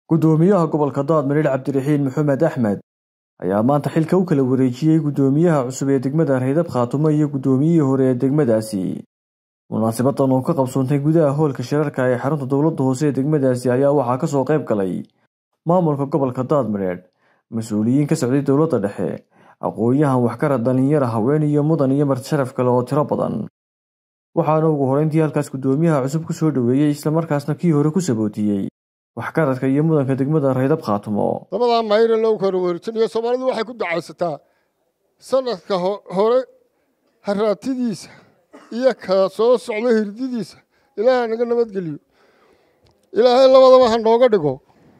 Guddoomiyaha gobolka Daadmareer Cabdiraxiin Maxamed Axmed ayaa maanta xilka u kala wareejiyay guddoomiyaha cusub ee degmada Reydab Khaatumo iyo guddoomiyihii hore ee degmadaasi. Munaasabaddan oo ka qabsoontay gudaha hoolka shirarka ee xarunta dowladda hoose ee degmadaasi ayaa waxaa ka soo qayb galay maamulka gobolka Daadmareer, mas'uuliyiin ka socday dowladda dhexe, aqoon-yahan waxgarad dhalinyaro, haween iyo mudan iyo marti sharaf kale oo tiro badan. Waxaana ugu horreyntii halkaas guddoomiyaha cusub ku soo dhoweeyey islamarkaasna kii hore ku sabootiyey waxgaradka iyo mudanka degmada Reydab Khaatumo. labadaa mayre loo kala wareejinayo soomaalidu waxay ku dacaysataa sanadka hore haraatidiisa iyo ka soo socda hirdidiisa ilaahay naga nabadgeliyo ilaahay labadaba ha nooga dhigo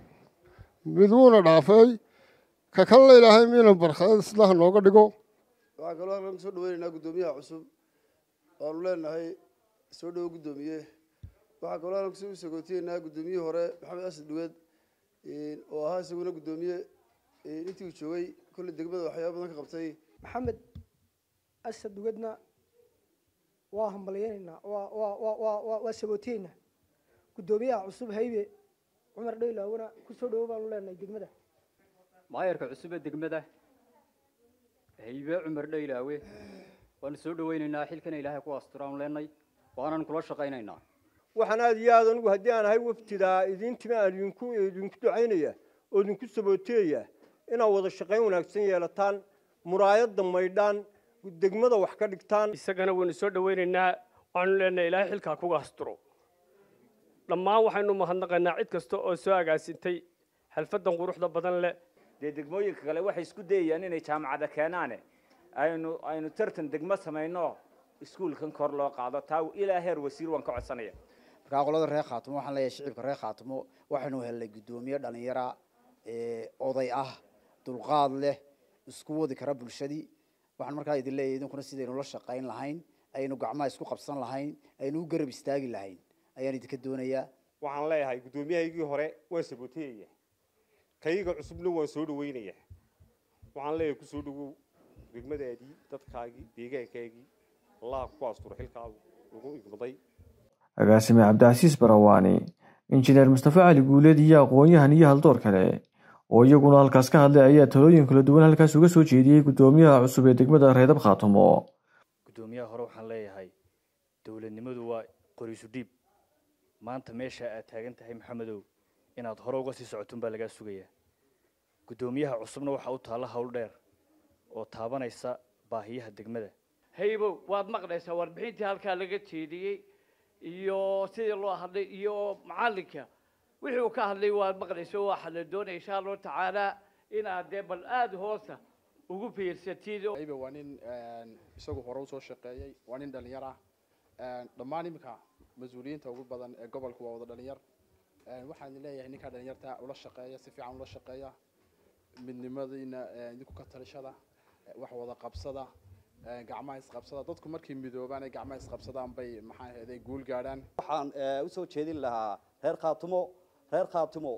mid wuuna dhaafay ka kalena ilaahay miina barkada isla ha nooga dhigo waxaan kaloo halkan kusoo dhaweynaynaa guddoomiyaha cusub waanu leenahay soo dhowo guddoomiye waxaan kaloo halkan kusoo sagootiyeynaa guddoomiyihii hore maxamed asad dhuweed oo ahaa isaguna guddoomiye intii uu joogay kolley degmada waxyaaba badan ka qabtay maxamed asad dhuweedna waa hambalyaynaynaa waa waa waa waa waa waa sagootiyeynaa guddoomiyaha cusub haybe cumar dhaylaawona kusoo dhowo baanu leenahay degmada maayarka cusub ee degmada haybe cumar dhaylaawe waanu soo dhaweynaynaa xilkana ilaahay ku asturaanu leenay waanan kula shaqaynaynaa waxaan aada iyo aada anigu haddii aan ahay waftidaa idiin timi aan idinku idinku ducaynaya oo idinku sabooteeya inaad wada shaqayn wanaagsan yeelataan muraayadda maydhaan degmada wax ka dhigtaan isagana waynu soo dhaweynaynaa waxaanu leenahay ilaahay xilkaa kuga asturo dhammaan waxaynu mahadnaqaynaa cid kasta oo soo agaasintay xalfaddan quruxda badan leh dee degmooyinka kale waxay isku dayayaan inay jaamacada keenaane aynu aynu tartan degmo samayno iskuulkan kor loo qaado taa ilaa heer wasiir waan ka codsanaya markaa qolada reer khaatumo waxaan leeyahay shicibka reer khaatumo waxaynu helnay guddoomiye dhalinyara oday ah dulqaad leh isku wadi kara bulshadii waxaan markaa idin leeyahay idinkuna sidaynu la shaqayn lahayn aynu gacmaha isku qabsan lahayn aynu u garab istaagi lahayn ayaan idinka doonayaa waxaan leeyahay guddoomiyahaygii hore waan sabooteyaya kayga cusubna waan soo dhaweynaya waxaan leeyahay kusoo dhawow degmadaadii dadkaagii deegaankaagii allah ku asturo xilkaagu ugu igmaday agaasime cabdicasiis barawaani injineer mustafa cali guuleed iyo aqoon-yahan iyo haldoor kale oo iyaguna halkaas ka hadlay ayaa talooyin kala duwan halkaas uga soo jeediyey guddoomiyaha cusub ee degmada reydab khaatumo guddoomiyaha hore waxaan leeyahay dowladnimadu waa qoriisu dhiib maanta meesha aad taagan tahay maxamedow inaad hore uga sii socotun baa lagaa sugayaa guddoomiyaha cusubna waxaa u taalla howl dheer oo taabanaysa baahiyaha degmada haybow waad maqlaysaa warbixintii halkaa laga jeediyey iyo sidii loo hadlay iyo macallinka wixii uu ka hadlay waad maqlaysa waxaa la doonaya insha allahu tacaala inaad dee bal aada hoosta ugu fiirsatid haybe waa nin isagu hore usoo shaqeeyey waa nin dhalinyar ah dhammaan iminka mas-uuliyiinta ugu badan ee gobolka waa wada dhalinyar waxaan leeyahay ninkaa dhalinyarta ula shaqeeya si fiican ula shaqeeya midnimadiina idinku ka talishada wax wada qabsada gacmaha isqabsada dadku markay midoobaan ay gacmaha isqabsadaan bay maxaa ahayd ay guul gaadhaan waxaan usoo jeedin lahaa reer khaatumo reer khaatumo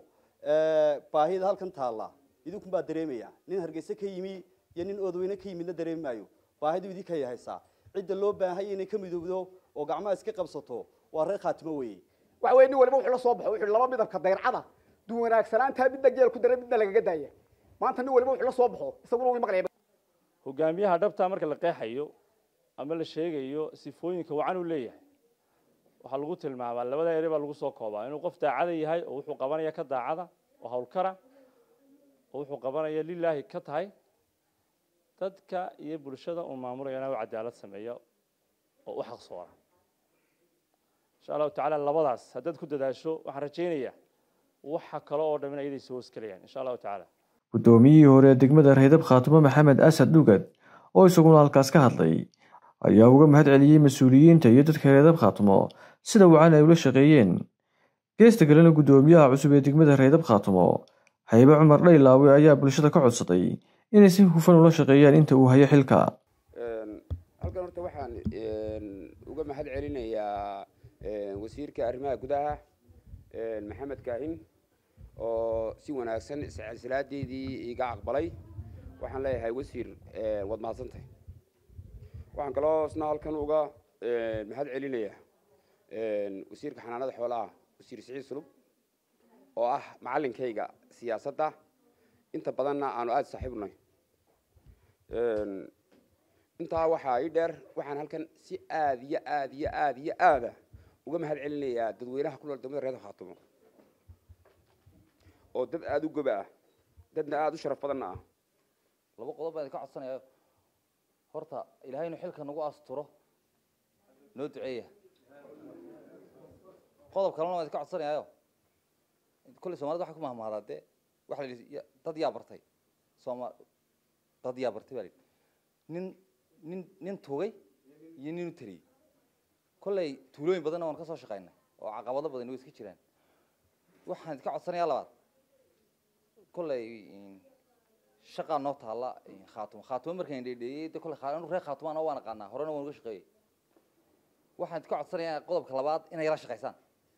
baahida halkan taalla idinkun baa dareemaya nin hargeysa ka yimi iyo nin oodweyne ka yimidna dareemi maayo baahidu idinka yahaysaa cidda loo baahanya inay ka midoobdo oo gacmaha iska qabsato waa reer khaatimo weeye waxa weye nin waliba wuxuu la soo baxo wuxuu laba midabka dayrcada duwanaagsanaantaa midna geel ku dara midna lagaga daaya maanta nin waliba wuxuu la soo baxo isaguna wuu maqlaya hogaamiyaha dhabtaa marka la qeexayo ama la sheegayo sifooyinka wacan uu leeyahay waxaa lagu tilmaamaa labada ere baa lagu soo koobaa inuu qof daacada yahay oo wuxuu qabanaya ka daacada oo hawlkara oo wuxuu qabanaya lilaahi ka tahay dadka iyo bulshada uu maamulayana u cadaalad sameeyo oo u xaqsoona insha allahu tacaala labadaas haddaad ku dadaasho waxaan rajaynayaa waxa kale oo dhammin ayaday soo hoosgelayaan insha allahu tacaala guddoomiyihii hore ee degmada reydab khaatumo maxamed asad dhugad oo isaguna halkaas ka hadlay ayaa uga mahad celiyey mas-uuliyiinta iyo dadka reydab khaatumo sida wacan ay ula shaqeeyeen geesta kalena guddoomiyaha cusub ee degmada reydab khaatumo haybe cumar dhaylaawe ayaa bulshada ka codsaday inay si hufan ula shaqeeyaan inta uu hayo xilka halkan horta waxaan uga mahad celinayaa wasiirka arrimaha gudaha maxamed kaahin oo si wanaagsan silaadeydii iga aqbalay waxaan leeyahay wasiir waad mahadsantahay waxaan kaloo isna halkan uga mahad celinayaa wasiirka xanaanada xoolaha wasiir siciid sulub oo ah macallinkayga siyaasadda inta badanna aanu aada saaxiibnay intaa waxaa ii dheer waxaan halkan si aada iyo aada iyo aada iyo aada uga mahad celinayaa dadweynaha ku nool degmada reer khaatumo oo dad aada u goba ah dadna aada u sharaf badanna ah laba qodob baan idinka codsanayaa horta ilaahay inuu xilka nagu asturo noo duceeya qodob kalena waan idinka codsanayaayo kolley soomaalida waxay ku mahmahdaa dee waxa la yidhi ya- dad yaa bartay sooma dad yaa bartay baa la yidhi nin nin nin tugay iyo nin u tariyey kolley tuulooyin badanna waan ka soo shaqaynay oo caqabado badan way iska jiraan waxaan idinka codsanayaa labaad kolley shaqaa noo taalla khaatumo khaatumo markaan dheedheeyey de kolley khaa- anu reer khaatumaana waan aqaanaa horena waan uga shaqeeyey waxaan idinka codsanayaa qodobka labaad inay la shaqaysaan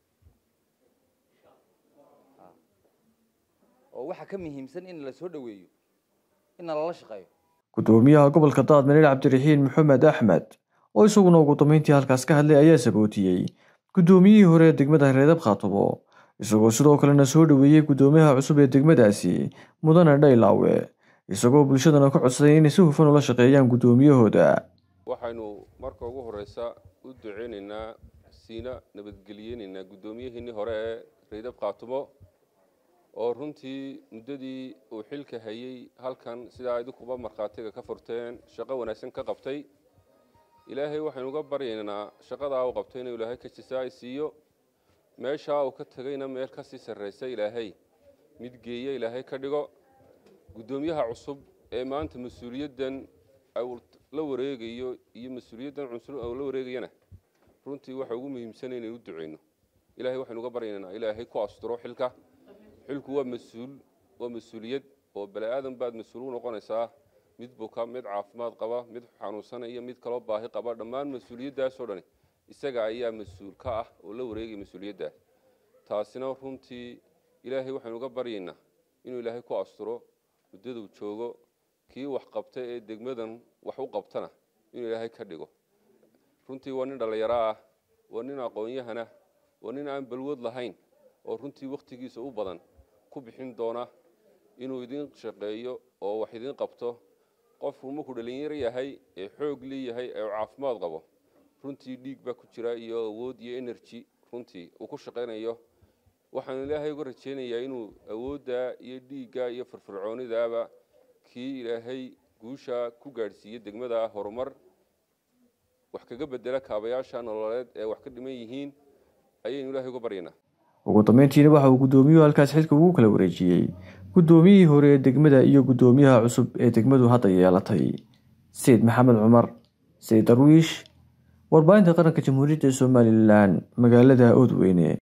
oo waxaa ka muhiimsan in la soo dhaweeyo in lala shaqeeyo gudoomiyaha gobolka daadmareer cabdiraxiin maxamed axmed oo isaguna ugu dambeyntii halkaas ka hadlay ayaa sabootiyey gudoomiyihii hore ee degmada reedab khaatumo isagoo sidoo kalena soo dhoweeyey gudoomiyaha cusub ee degmadaasi mudane dhaylaawe isagoo bulshadana ka codsaday inay si hufan ula shaqeeyaan gudoomiyahooda waxaynu marka ugu horeysa u duceynaynaa siina nabadgeliyeynaynaa guddoomiyahiinii hore ee reydab khaatumo oo runtii muddadii uu xilka hayey halkan sidaa idinkuba markhaatiga ka furteen shaqo wanaagsan ka qabtay ilaahay waxaynu uga baryaynaa shaqadaa uu qabtay inuu ilaahay ka jisaay siiyo meeshaa uu ka tegayna meel kasii sarreysa ilaahay mid geeya ilaahay ka dhigo guddoomiyaha cusub ee maanta mas-uuliyaddan uu la wareegayo iyo mas-uuliyaddan cusub uu la wareegayana runtii waxa ugu muhiimsanay inaynu u duceyno ilaahay waxaynu uga baryaynaa ilaahay ku asturo xilka xilku waa mas-uul waa mas-uuliyad oo bani aadan baad mas-uul u noqonaysaa mid buka mid caafimaad qaba mid xanuunsanaya mid kaloo baahi qaba dhammaan mas-uuliyaddaasoo dhani isaga ayaa mas-uul ka ah oo la wareegaya mas-uuliyaddaas taasina runtii ilaahay waxaynu uga baryaynaa inuu ilaahay ku asturo muddaduu joogo kii wax qabta ee degmadan wax u qabtana inuu ilaahay ka dhigo runtii waa nin dhallinyaro ah waa nin aqoon-yahana waa nin aan balwad lahayn oo runtii wakhtigiisa u badan ku bixin doona inuu idin shaqeeyo oo wax idin qabto qofku markuu dhalinyaro yahay ee xoog leeyahay ee uu caafimaad qabo runtii dhiig baa ku jira iyo awood iyo energy runtii uu ku shaqaynayo waxaan ilaahay uga rajaynayaa inuu awoodda iyo dhiigga iyo firfircoonidaaba kii ilaahay guusha ku gaadhsiiye degmada horumar wax kaga bedela kaabayaasha nololeed ee wax ka dhiman yihiin ayaynu ilaahay uga baryaynaa ugu dambeyntiina waxa uu gudoomiyuhu halkaas xilka ugu kala wareejiyey gudoomiyihii hore ee degmada iyo gudoomiyaha cusub ee degmadu hadda yeelatay sayid maxamed cumar sayid darwiish warbaahinta qaranka jamhuuriyadda somalilan magaalada oodweyne